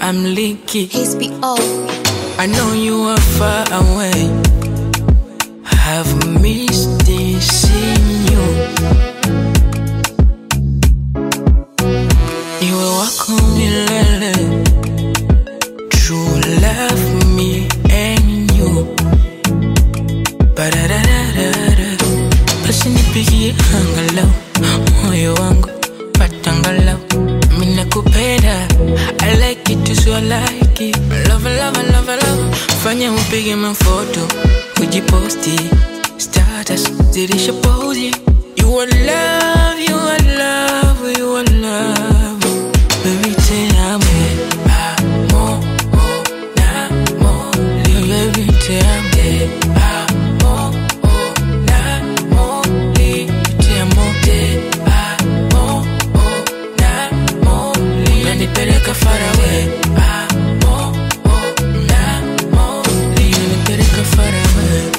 I'm leaky. His be off. I know you are far away. Have missed seeing you. Iwe wako milele. True love me and you. Ba-da-da-da-da-da. Basi nipigie angalau moyo wangu pata angalau mimi nakupenda I like it so I like it love love love love fanya upige mafoto ujiposti status zidisha pozi you are love you are love you are love baby te amo amo amo baby te amo amo amo te amo te amo amo unanipeleka far away amo amo unanipeleka far away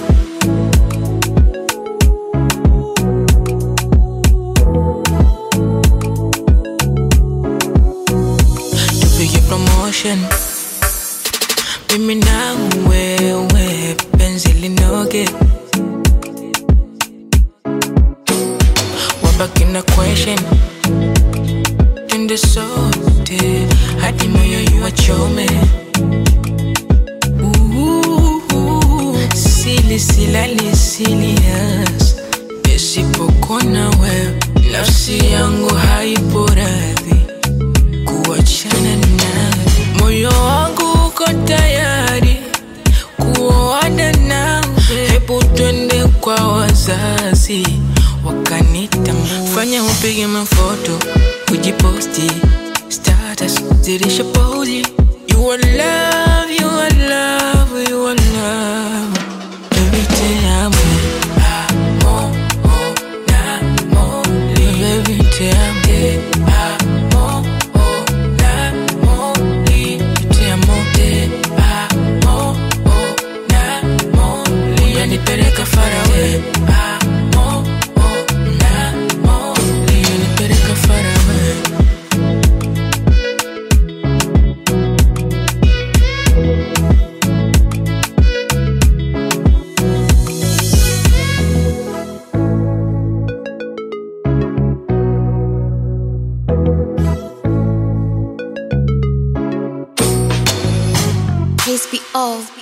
tupige promotion mimi na wewe penzi linoge wabaki na question twende sote hadi moyo iwachome Uhu, sili silali silias nisipokona wewe nafsi yangu haipo radhi kuachana nawe moyo wangu uko tayari kuoana nawe hebu twende kwa wazazi wakanitambua fanya upige mafoto ujiposti status zidisha pozi you are love you are love you are love baby te amo amo amo baby te amo amo amo te amo te amo amo unanipeleka far away amo amo unanipeleka far away His be off.